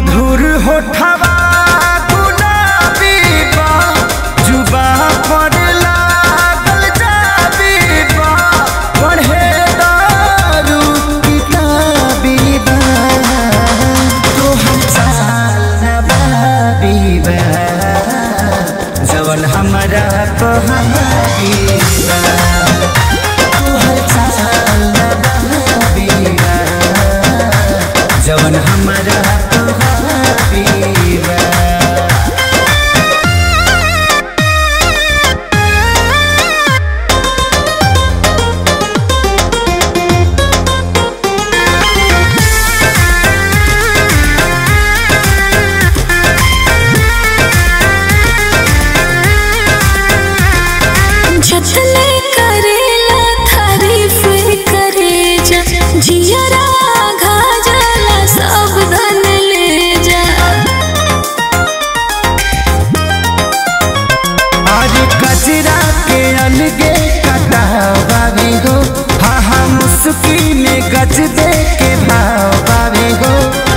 मधुर होठवा गुलाबी बा जुबा पर लागल जाबी बा पढ़े दारू किताबी बा तोहर चाल नवाबी बा जवन हमरा कहाबी बा तोहर चाल नवाबी बा जवन हमरा कहाबी बा जतने करेला तारीफ करे जा जियरा घाजला सब धन ले जा आज कचरा के अलगे कटावे हो हा हा मुस्की में गज दे के भावे हो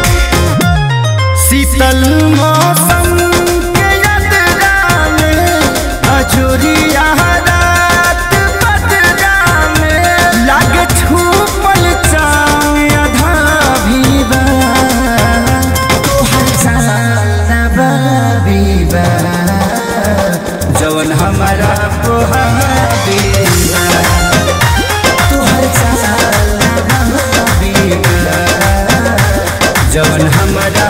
शीतल मौसम के यात्रा में अजोरिया रात बदरा में लागे छूपल चाँद आधा भी बा तोहर चाल बा जवन हमारा पोहाबी बा तोहर चाल बा जवन हमारा